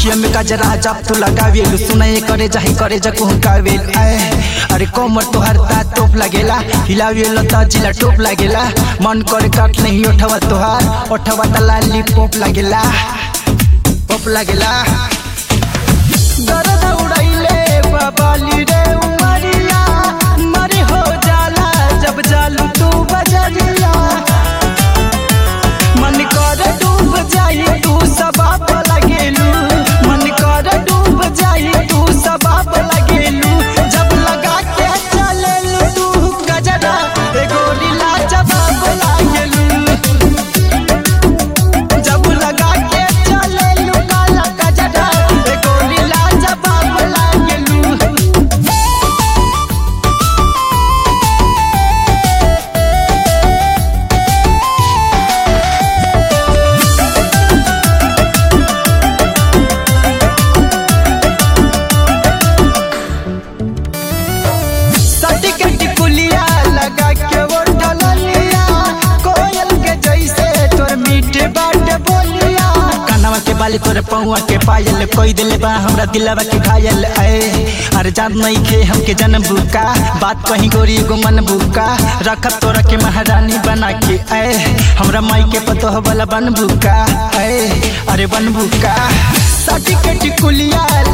अखिया में गजरा जब तू लगावेल सुनाए करे जाही करे जको कावेल आए अरे कोमर तोहर ता टोप लगेला हिलावेल त जिला टोप लगेला मन करे काट नहीं ओठवा तोहार ओठवा त लाली पोप लगेला पोप लगेला दर्द उड़ैले बबाली रे उमरिया मरी हो जाला जब जालू तू बजरिया मन कर डूब जाई तू सबाब लगेलू मन कर डूब जाई तू सबाब लगेलू जब लगा के चलेलू तू गजरा ए गोलीला जवाब लागेलू जब लगा के चलेलू काला गजरा ए गोलीला जवाब लागेलू सर्टिफिकेट कुलिया लगा के वो ढललिया कोयल के जैसे तोर मीठे बाट बोलिया कानवा के बाली तोरे पौआ के पायल कोई दिले बा हमरा दिलवा के घायल आए अरे जान नहीं खे हमके जन्म बुका बात कहीं गोरी गो मन बुका रखब तोरा के महारानी बना के आए हमरा माई के पतो वाला बन बुका आए अरे बन बुका सर्टिफिकेट कुलिया